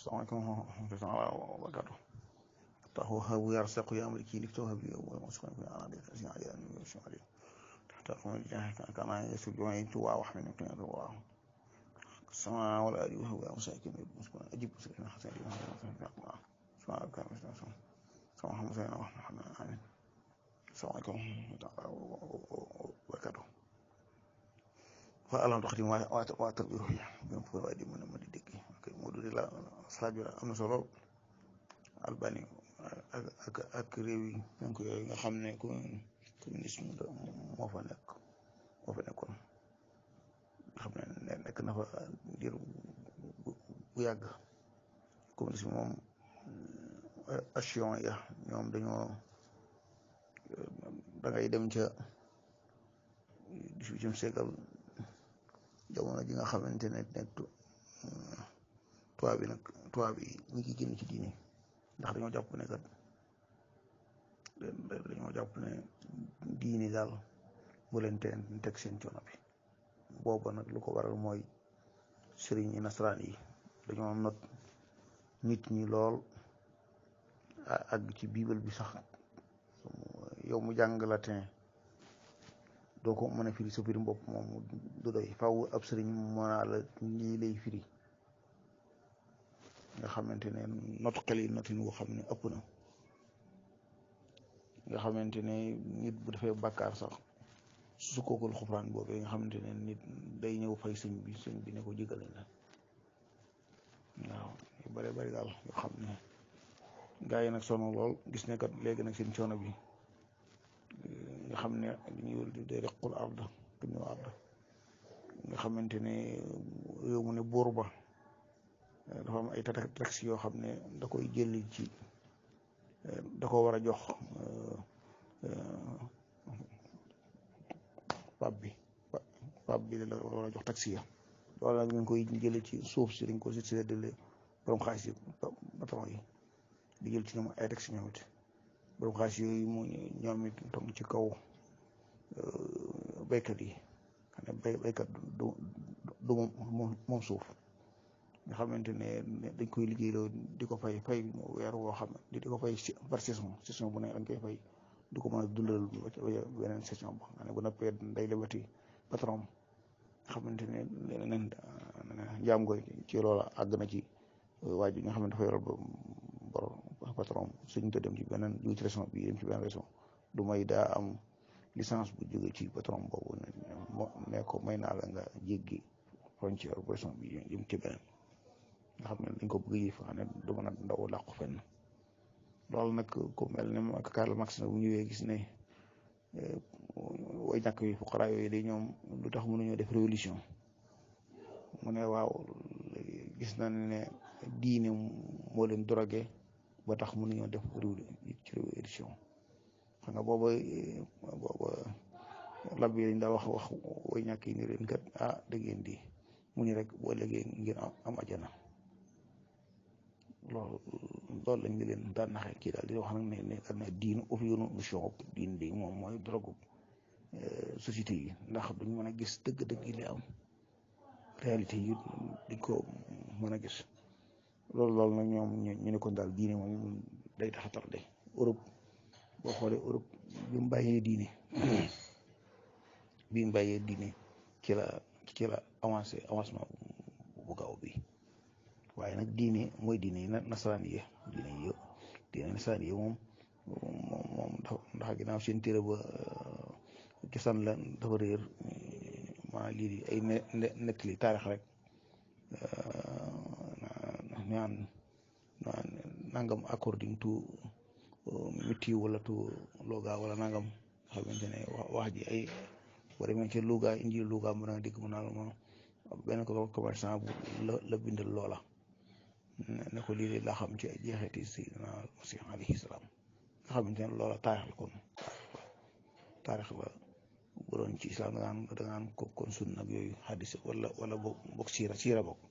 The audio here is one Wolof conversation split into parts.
salaamaaleykum wa rahmatulah wa barakaatu taxu habu yarsaqu ya amri kii liftahu habi wa maskan fi ana dik sin ajan wa shari tahta qawmi jahaka kana yasjudu tu wa wahmin min qiyam wa sama wal ali wa huwa masakin muskan ajib sirna hasan wa sama sama kan sama sama hamza wa muhammad amin salaamaaleykum wa barakaatu fa alam taxdim waa waa tarbi ruuya gën ko waaye di mën a mën di dégg ok moo dudi la salaat bi am na solo albani ak ak ak réew yi donc yooyu nga xam ne communisme moo fa nekk moo fa nekkoon nga xam ne nekk na fa diir bu yàgg communisme moom action ya ñoom dañoo da ngay dem ca dix-huitième siècle jamono ji nga xamante ne ne tubaab bi nag tubaab bi ñi ngi génn ci diine ndax dañoo jàpp ne kat dañoo jàpp ne diine daal bu leen teen teg seen coono bi booba nag lu ko waral mooy sëriñ yi nasaraan yi dañoo not nit ñi lool ak ci biibal bi sax yow mu jàng latin doo ko mën a firi sa firi bopp moom du doy faw ab sëriñ mënaa la lii lay firi nga xamante ne not xel yi notin woo xam ne ëpp na nga xamante ne nit bu defee bàkkaar sax su kookul xufraan boobee nga xamante ne nit day ñëw fay sëñ bi sëñ bi ne ko jégal nañ la waaw yu bare bari daal yoo xam ne gaa yi nag sonn lool gis ne kat léegi nag seen coono bi nga xam ne dañuy de requl arda duñu arda nga xamante ne réew mu ne buur ba dafa am ay taxes yoo xam ne da koy jëli ci da ko war a jox pap bi pap bi da war a jox taxi ya loolu nag ñu ngi koy jële ci suuf si dañ ko si séddale borom xaalis yi patron yi di jël ci ñoom ay taxes ñoom it borom xaalis yooyu mu ñoom it toog ci kaw béykat yi xam ne bay béykat du du moom moom suuf nga xamante ne dañ koy liggéeyloo di ko fay fay weer woo xam ne di ko fay par saison saison bu ne dañ koy fay du ko mën a dundal beneen saison ba nga ne bu noppee day lebati patron nga xamante ne leneen njaam nga ci loola àgg na ci waa ji nga xam ne dafa yoral borom patron suñ te dem ci beneen du ci région bi dem ci beneen région du may daa am licence bu jóge ci patron boobu ne ko may naa la nga jéggi frontière bu région bi jëm ci beneen nga xam ne dañ ko bëgg yi fa xam ne du mën a ndaw làqu fenn loolu nag ku mel ne Karl Marx na bu ñëwee gis ne way ñàkk yi fuqara yooyu day ñoom lu tax mënuñoo def révolution mu ne waaw gis na ne diine moo leen drogué ba tax mënuñoo def ci révolution xam nga booba booba lab yi dañ daa wax wax way ñàkk yi ni leen kat ah da ngeen di mu ni rek boo léegi ngeen am ajana loolu loolu lañ di leen daan naxee kii daal di wax nag ne ne daan na diin ofiyonu mission diin di moom mooy drogue société yi ndax duñ mën a gis dëgg-dëgg yi li am réalité yi duñ ko mën a gis loolu loolu nag ñoom ñu ne kon daal diine moom day tax a tardé Europe boo xoolee Europe bi mu bàyyee diine bi mu bàyyee diine ci la ci la avancé avancement bu gaaw bi waaye nag diine mooy diine yi nasaraan yi diine yi diine nasaraan yi moom moom moom ndax ginnaaw seen téere ba gisaan la dafa réer maa lii di ay nekk li taarix rek naan naan nangam according to métti wala to Louga wala nangam xamante ne wax ji ay boo demee ci Louga indi Louga mën a dégg mu naan ma benn ko commerçant bu la la bindal loola ne ko lii laa xam ci jeexiti Seydina Masih alayhi salaam nga xamante ne loola taarix la kon taarix la bu doon ci islam da ngaan da ngaan ko kon sunna ak yooyu xadis wala wala boog boog siira siira boog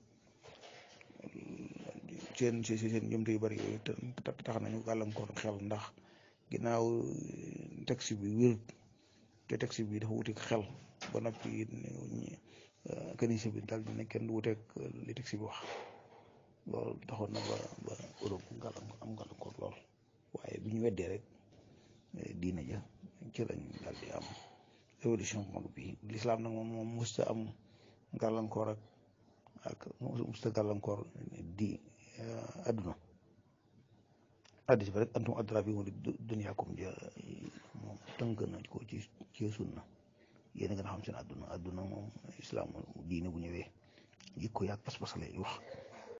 seen seen seen jëmte yu bari yooyu te tax nañu gàllankoor xel ndax ginnaaw texte bi wér te texte bi dafa wuteeg xel ba noppi kanise bi daal di ne kenn du wuteeg li texte bi wax loolu taxoon na ba ba Europe gàllankoor am gàllankoor lool waaye bi ñu weddee rek diina ja ci lañ daal di am révolution bu mag bi lislaam nag moom moom musta am gàllankoor ak ak musta gàllankoor di adduna addis ba rek antum adra bi dunyaakum ja moom tënk nañ ko ci ci sunna yéen a gën a xam seen adduna adduna moom islam diine bu ñëwee jikko yaag pas-pas lay wax